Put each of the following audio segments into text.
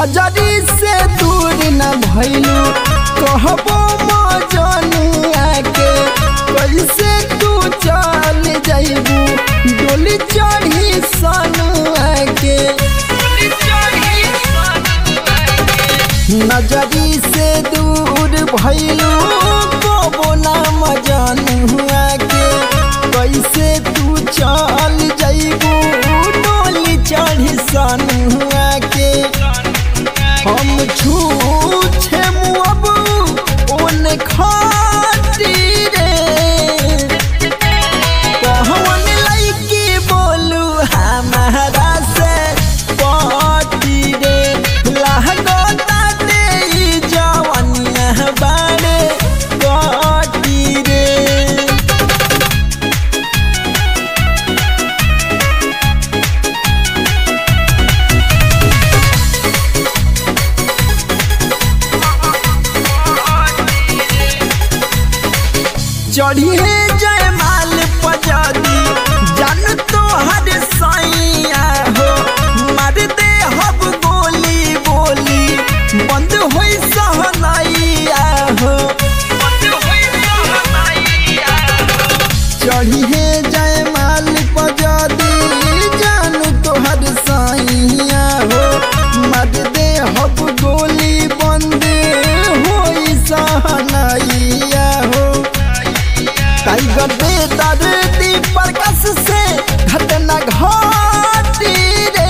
नजरी से दूर न भइलू कहबो मजनुआ के कैसे तू चल जाइबू डोली चढ़ी सनुआ के नजरी से दूर भइलू कहबो ना मजनुआ के कैसे तू चल जाइबू डोली चढ़ी सनुआ के हम छूछे मुअब ओन खातीरे कहवन लइकी बोलू हमारा से पटी रे लहगो ताते ई जवनिया बाड़े कटी रे चढ़िए जयमाल पजादी जान तो हर साइया हो मार दे हब गोली बोली बंद होई सहनाइया हो चढ़िए जयमाल पजादी जान तो हर साइया हो मार दे हब गोली बंद होई सहनाइया हो टाइगर बेदर दीपर कस से घटना घटी रे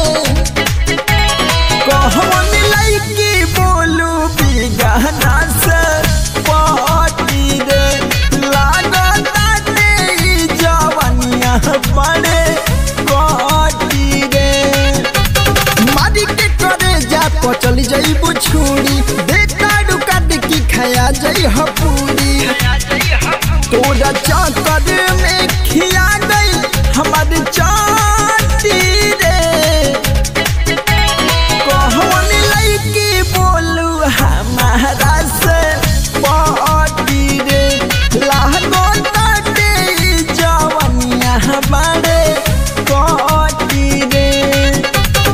कहवन लइकी बोलू बिगहना से पाटी रे लागता ई जवनिया पड़े कटी रे मारी के करे जा तो चली जाइबू छुरी बेटा काट की खाया जाई हपूरी तोरा चाकर में खिया गई हमार चाटी रे कहवन लइकी बोलू हमारा से पाटी रे लागो ताटे ई जवनिया बाड़े कटी रे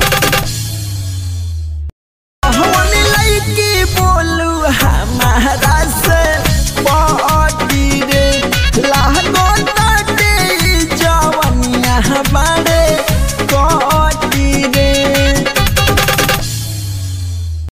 कहवन लइकी बोलू हमारा